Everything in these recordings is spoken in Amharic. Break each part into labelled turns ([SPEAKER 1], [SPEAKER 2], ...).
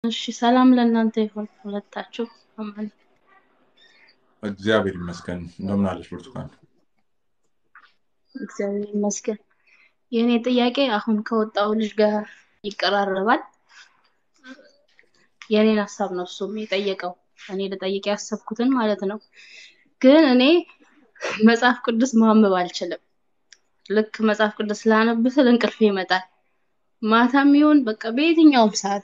[SPEAKER 1] እሺ ሰላም ለእናንተ ይሁን ሁለታችሁ። አማን
[SPEAKER 2] እግዚአብሔር ይመስገን። እንደምን አለሽ ብርቱካን?
[SPEAKER 1] እግዚአብሔር ይመስገን። የእኔ ጥያቄ አሁን ከወጣው ልጅ ጋር ይቀራረባል። የእኔን ሀሳብ ነው እሱም የጠየቀው እኔ ልጠይቅ ያሰብኩትን ማለት ነው። ግን እኔ መጽሐፍ ቅዱስ ማንበብ አልችልም። ልክ መጽሐፍ ቅዱስ ላነብ ስል እንቅልፌ ይመጣል። ማታም ይሁን በቃ በየትኛውም ሰዓት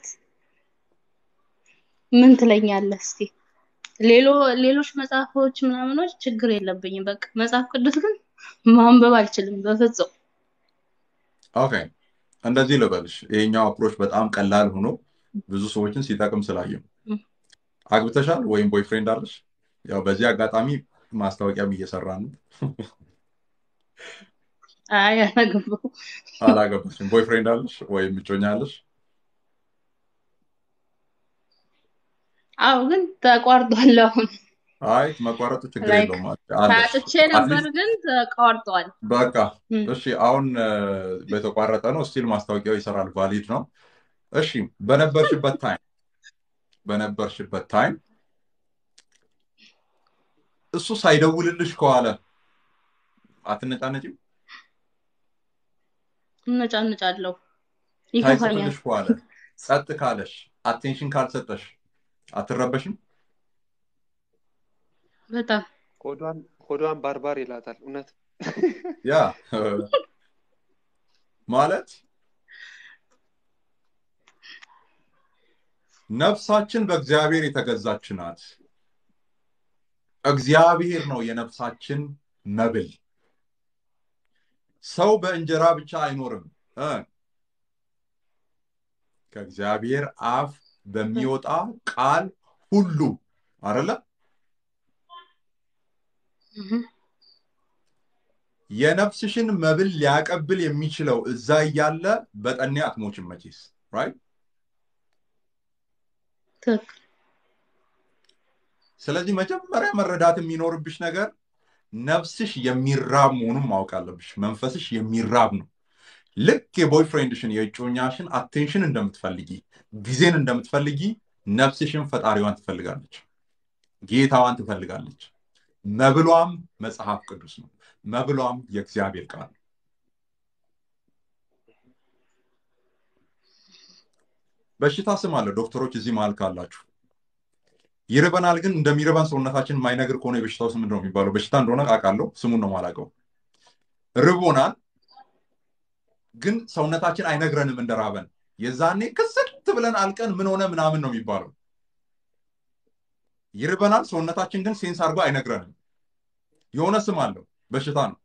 [SPEAKER 1] ምን ትለኛለህ እስቲ? ሌሎ ሌሎች መጽሐፎች ምናምኖች ችግር የለብኝም። በቃ መጽሐፍ ቅዱስ ግን ማንበብ አልችልም በፍጹም።
[SPEAKER 2] ኦኬ እንደዚህ ልበልሽ፣ ይሄኛው አፕሮች በጣም ቀላል ሆኖ ብዙ ሰዎችን ሲጠቅም ስላየው። አግብተሻል ወይም ቦይፍሬንድ አለሽ? ያው በዚህ አጋጣሚ ማስታወቂያም እየሰራ ነው።
[SPEAKER 1] አይ አላገባሁም።
[SPEAKER 2] አላገባሽም። ቦይፍሬንድ አለሽ ወይም እጮኛ አለሽ?
[SPEAKER 1] አዎ ግን ተቋርጧል አሁን
[SPEAKER 2] አይ መቋረጡ ችግር
[SPEAKER 1] ላይክ
[SPEAKER 2] የለውም አለሽ።
[SPEAKER 1] ታጥቼ ነበር
[SPEAKER 2] አትሊስት
[SPEAKER 1] ግን ተቋርጧል።
[SPEAKER 2] በቃ
[SPEAKER 1] እም፣
[SPEAKER 2] እሺ፣ አሁን እ፣ በተቋረጠ ነው። ስቲል ማስታወቂያው ይሰራል፣ ቫሊድ ነው። እሺ፣ በነበርሽበት ታይም በነበርሽበት ታይም እሱ ሳይደውልልሽ ከዋለ አትነጫነጭም?
[SPEAKER 1] እነጫንጫለሁ፣ ይከፋኛል።
[SPEAKER 2] ሳይጽፍልሽ ከዋለ ጸጥ ካለሽ አቴንሽን ካልሰጠሽ አትረበሽም?
[SPEAKER 1] በጣም
[SPEAKER 3] ሆዷን ሆዷን ባርባር ይላታል። እውነት
[SPEAKER 2] ያ እ፣ ማለት ነፍሳችን በእግዚአብሔር የተገዛች ናት። እግዚአብሔር ነው የነፍሳችን መብል። ሰው በእንጀራ ብቻ አይኖርም እ፣ ከእግዚአብሔር አፍ በሚወጣ ቃል ሁሉ አይደለ?
[SPEAKER 1] እህ፣
[SPEAKER 2] የነፍስሽን መብል ሊያቀብል የሚችለው እዛ እያለ በጠኔ አትሞችም መቼስ ራይት።
[SPEAKER 1] ትክክል።
[SPEAKER 2] ስለዚህ መጀመሪያ መረዳት የሚኖርብሽ ነገር ነፍስሽ የሚራብ መሆኑን ማወቅ አለብሽ። መንፈስሽ የሚራብ ነው። ልክ የቦይፍሬንድሽን የእጮኛሽን አቴንሽን እንደምትፈልጊ ጊዜን እንደምትፈልጊ ነፍስሽን ፈጣሪዋን ትፈልጋለች፣ ጌታዋን ትፈልጋለች። መብሏም መጽሐፍ ቅዱስ ነው። መብሏም የእግዚአብሔር ቃል ነው። በሽታ ስም አለ። ዶክተሮች እዚህ መሀል ካላችሁ ይርበናል፣ ግን እንደሚርበን ሰውነታችን የማይነግር ከሆነ የበሽታው ስም ምንድን ነው የሚባለው? በሽታ እንደሆነ አውቃለሁ፣ ስሙን ነው የማላውቀው። ርቦናል፣ ግን ሰውነታችን አይነግረንም እንደራበን። የዛኔ ክስት ብለን አልቀን ምን ሆነ ምናምን ነው የሚባለው። ይርበናል፣ ሰውነታችን ግን ሴንስ አድርጎ አይነግረንም። የሆነ ስም አለው፣ በሽታ ነው።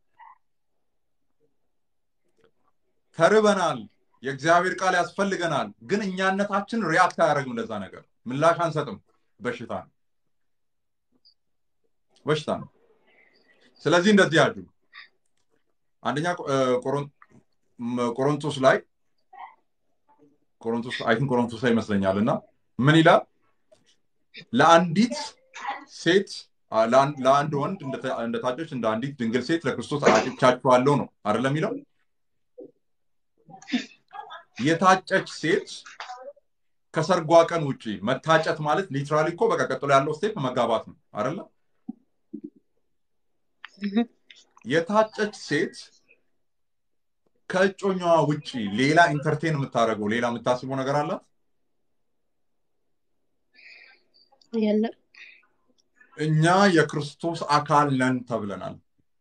[SPEAKER 2] ተርበናል፣ የእግዚአብሔር ቃል ያስፈልገናል፣ ግን እኛነታችን ሪያክት አያደርግም ለዛ ነገር፣ ምላሽ አንሰጥም። በሽታ ነው፣ በሽታ ነው። ስለዚህ እንደዚህ ያሉ አንደኛ እ፣ ቆሮን- ም፣ ቆሮንቶስ ላይ ቆሮንቶስ አይ ቲንክ ቆሮንቶስ ላይ ይመስለኛል እና ምን ይላል ለአንዲት ሴት አ፣ ለአንድ ለአንድ ወንድ እንደተ- እንደታጨች እንደ አንዲት ድንግል ሴት ለክርስቶስ አጭቻችኋለሁ ነው አይደለም የሚለው የታጨች ሴት ከሰርጓ ቀን ውጪ መታጨት ማለት ሊትራሊ እኮ በቃ ቀጥሎ ያለው ስቴፕ መጋባት ነው አይደለ
[SPEAKER 1] እህ፣
[SPEAKER 2] የታጨች ሴት ከእጮኛዋ ውጪ ሌላ ኢንተርቴን የምታደርገው ሌላ የምታስበው ነገር አላት
[SPEAKER 1] የለም
[SPEAKER 2] እኛ የክርስቶስ አካል ነን ተብለናል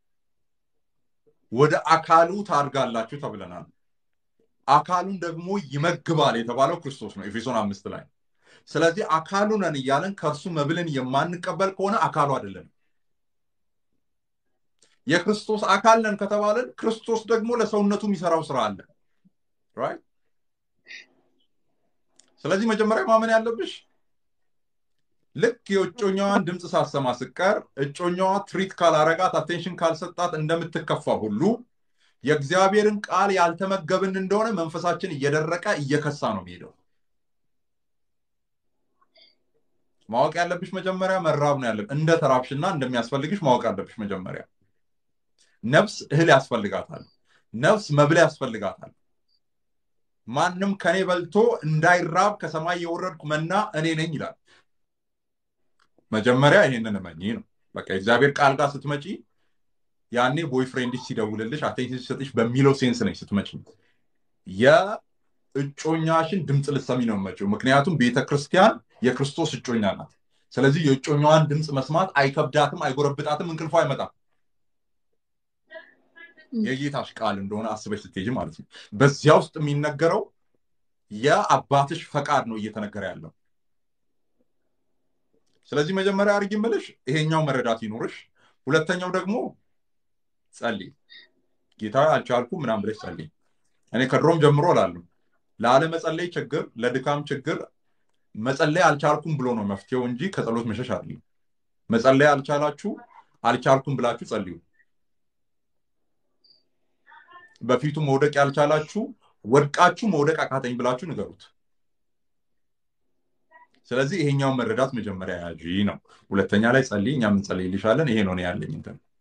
[SPEAKER 2] ወደ አካሉ ታድጋላችሁ ተብለናል አካሉን ደግሞ ይመግባል የተባለው ክርስቶስ ነው ኤፌሶን አምስት ላይ ስለዚህ አካሉ ነን እያለን ከእርሱ መብልን የማንቀበል ከሆነ አካሉ አይደለም የክርስቶስ አካል ነን ከተባለን ክርስቶስ ደግሞ ለሰውነቱ የሚሰራው ስራ አለ ራይት ስለዚህ መጀመሪያ ማመን ያለብሽ ልክ የእጮኛዋን ድምፅ ሳሰማ ስቀር እጮኛዋ ትሪት ካላረጋት አቴንሽን ካልሰጣት እንደምትከፋ ሁሉ የእግዚአብሔርን ቃል ያልተመገብን እንደሆነ መንፈሳችን እየደረቀ እየከሳ ነው የሚሄደው ማወቅ ያለብሽ መጀመሪያ መራብ ነው ያለብሽ እንደ ተራብሽና እንደሚያስፈልግሽ ማወቅ አለብሽ መጀመሪያ ነፍስ እህል ያስፈልጋታል ነፍስ መብል ያስፈልጋታል ማንም ከኔ በልቶ እንዳይራብ ከሰማይ የወረድኩ መና እኔ ነኝ ይላል። መጀመሪያ ይሄንን እመኚ ነው። በቃ የእግዚአብሔር ቃል ጋር ስትመጪ ያኔ ቦይፍሬንድሽ ሲደውልልሽ አቴንሽን ሲሰጥሽ በሚለው ሴንስ ነች ስትመጪ። የእጮኛሽን ድምፅ ልትሰሚ ነው መጪው። ምክንያቱም ቤተክርስቲያን የክርስቶስ እጮኛ ናት። ስለዚህ የእጮኛዋን ድምፅ መስማት አይከብዳትም፣ አይጎረብጣትም፣ እንቅልፏ አይመጣም። የጌታሽ ቃል እንደሆነ አስበሽ ስትሄጂ ማለት ነው። በዚያ ውስጥ የሚነገረው የአባትሽ ፈቃድ ነው እየተነገረ ያለው። ስለዚህ መጀመሪያ አድርጊ የምልሽ ይሄኛው መረዳት ይኖርሽ። ሁለተኛው ደግሞ ጸልይ። ጌታ አልቻልኩም ምናምን ብለሽ ጸልይ። እኔ ከድሮም ጀምሮ እላለሁ ለአለመጸለይ ችግር፣ ለድካም ችግር መጸለይ አልቻልኩም ብሎ ነው መፍትሄው እንጂ ከጸሎት መሸሽ አይደለም። መጸለይ አልቻላችሁ አልቻልኩም ብላችሁ ጸልዩ። በፊቱ መውደቅ ያልቻላችሁ ወድቃችሁ መውደቅ አቃተኝ ብላችሁ ንገሩት። ስለዚህ ይሄኛውን መረዳት መጀመሪያ ያዥ ነው። ሁለተኛ ላይ ጸልይ፣ እኛም እንጸልይልሻለን። ይሄ ነው እኔ ያለኝ እንትን